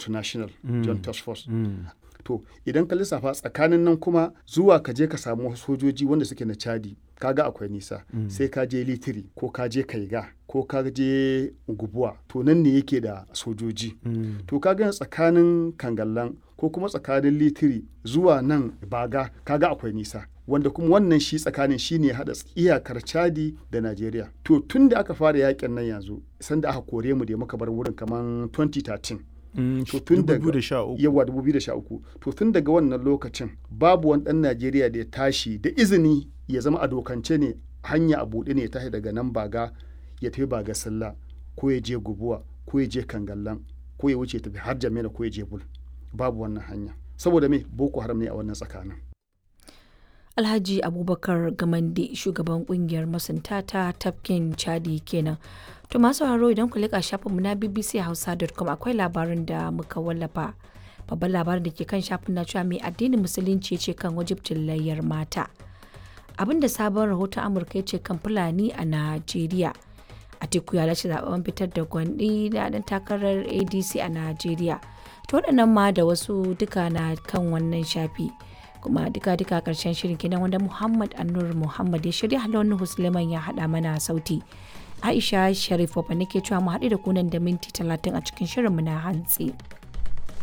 multinational joint task force to idan ka lissafa tsakanin nan kuma zuwa ka je ka samu sojoji wanda suke na chadi kaga akwai nisa sai ka je litiri ko ka je kaiga ko ka je gubuwa to nan ne yake da sojoji to kaga tsakanin kangallan ko kuma tsakanin litiri zuwa nan baga kaga akwai nisa wanda kuma wannan shi tsakanin shi ne haɗa iyakar chadi da najeriya to tun da aka fara yakin nan yanzu sanda aka kore mu da muka bar wurin kamar 2013 to tun daga yawa 2013 to tun daga wannan lokacin babu wani dan Najeriya da ya tashi da izini ya zama a dokance ne hanya a buɗe ne ya tashi daga nan baga ya tafi baga sallah ko ya je gubuwa ko ya je kangallan ko ya wuce tafi har jamila ko ya je bul babu wannan hanya saboda me boko haram ne a wannan tsakanin Alhaji Abubakar Gamande shugaban kungiyar masunta ta tafkin Chadi kenan. To masu haro idan ku leƙa shafinmu na bbchausa.com akwai labarin da muka wallafa. Babban labarin da ke kan shafin na cewa mai addinin musulunci ce kan wajibcin layyar mata. Abin da sabon rahoton Amurka ce kan Fulani a Najeriya. Atiku ya lashe zaben fitar da gwandi da dan takarar ADC a Najeriya. To waɗannan ma da wasu duka na kan wannan shafi. kuma duka-duka karshen shirin kenan wanda Muhammad Annur Muhammad ya shirya halon Husleman ya haɗa mana sauti. Aisha Sharif Wabba nake cewa mu haɗu da kunan da minti talatin a cikin shirinmu na hantsi.